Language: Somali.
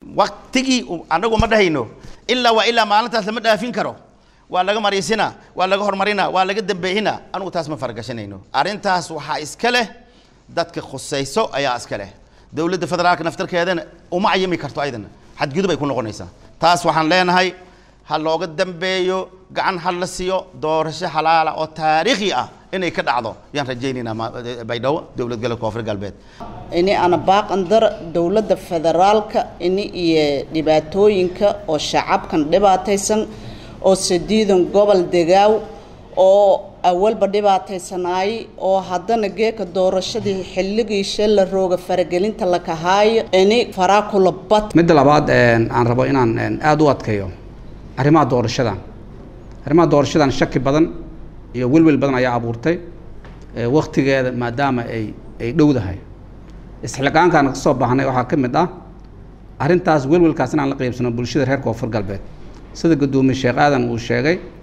waktigii anagu ma dhahayno ilaa waa ilaa maalintaas lama dhaafin karo waa laga mariisina waa laga horumarina waa laga dambeeyina anugu taas ma faragashanayno arrintaas waxaa iska leh dadka khusayso ayaa iska leh dowladda federaalka naftarkeedana uma cayimi karto ayadana xadgudub ay ku noqonaysaa taas waxaan leenahay ha looga dambeeyo gacan ha la siiyo doorasho xalaala oo taariikhi ah inay ka dhacdo yaan rajaynaynaa baydhabo dowlad galbeed koonfur galbeed ini ana baaqan dar dowladda federaalka ini iyo dhibaatooyinka oo shacabkan dhibaataysan oo sadiidan gobol degaaw oo awalba dhibaataysanaay oo haddana geeka doorashadii xilligiisha la rooga faragelinta la kahaayo ini faraakula bad midda labaad aan rabo inaan aada u adkeeyo arrimaha doorashadan arrimaha doorashadan shaki badan iyo welwel badan ayaa abuurtay waktigeeda maadaama ay ay dhowdahay isxilqaankaan ka soo baahnay waxaa ka mid ah arrintaas welwelkaas inaan la qaybsano bulshada reer koonfur galbeed sida guddoomiye sheekh aadan uu sheegay